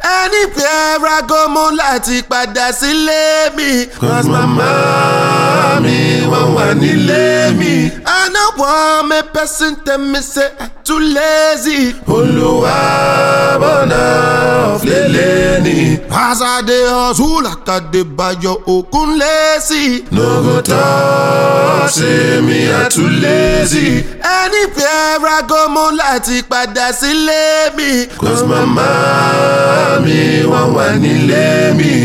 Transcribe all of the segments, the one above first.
anywhere I go mo láti padà sílé mi. Cause mama mi wọ́n wà nílé mi. I no wan make person tell me say I too lazy. Olúwa bọ̀nà ọ̀flẹ̀lẹ̀ ni. As I dey hustle like I dey bayo okun lazy. No go talk say me I too lazy. Anywhere I go mo láti padà sílé mi. Cause mama mi wọ́n wà nílé mi.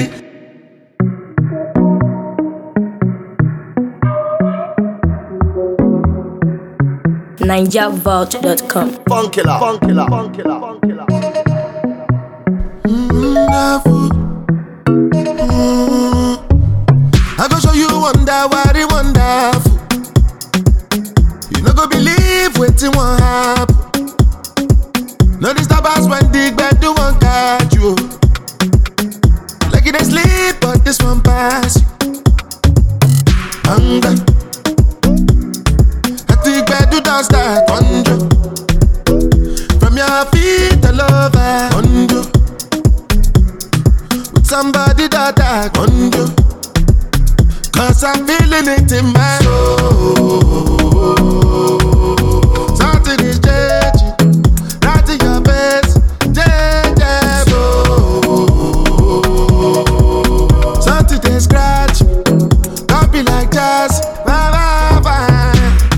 NigerVault.com. Funkilla, funkilla, funkilla, funkilla. wonderful. Mm. I go show you wonder what it wonderful. You no go believe wetin wan happen. No disturb us when the gbedu wan catch you. Like you dey sleep, but this one pass you. Hunger. At the gbedu don start conjure. From your feet all over conjure with somebody that I conjure. Cause I'm feeling it in my soul. Something is changing, right in your face, changeable. Something they scratch, don't be like jazz, bye bye bye.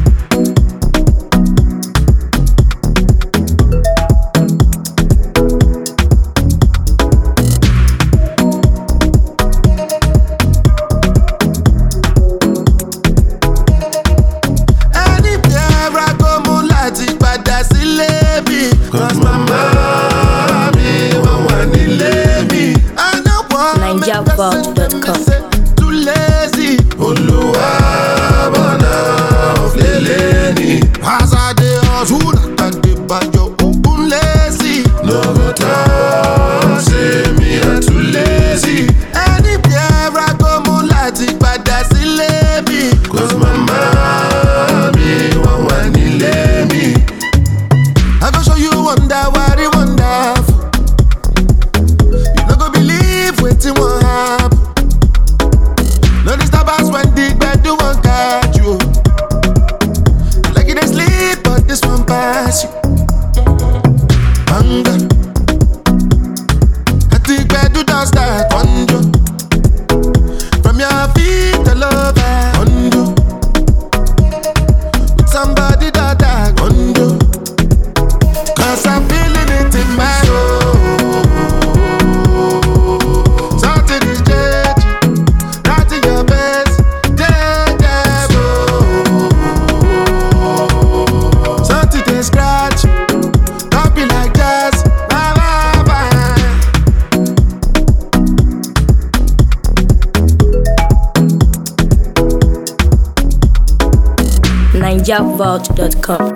Anywhere I go mo láti padà sílé mi. Cause mama mi wọ́n wà nílé mi. I no wan make NigerVault.com. person tell me say too lazy. Olúwa bọ̀nà ọ̀flẹ̀lẹ̀ ni. As I dey hustle like I dey bayo okun lazy. No go talk say me I too lazy. Anywhere I go mo láti padà sílé mi. Cause mama mi wọ́n wà nílé mi. I go show you wonder what it wonderful. You no go believe wetin wan happen. No disturb us when the gbedu wan catch you. Like you dey sleep, but this one pass you. Hunger. At the gbedu don start conjure. From your feet all over conjure. With somebody that I conjure. Cause I'm feeling it in my soul. Something is changing, right in your face, changeable. Something they scratch, don't be like jazz, bye bye bye. NigerVault.com.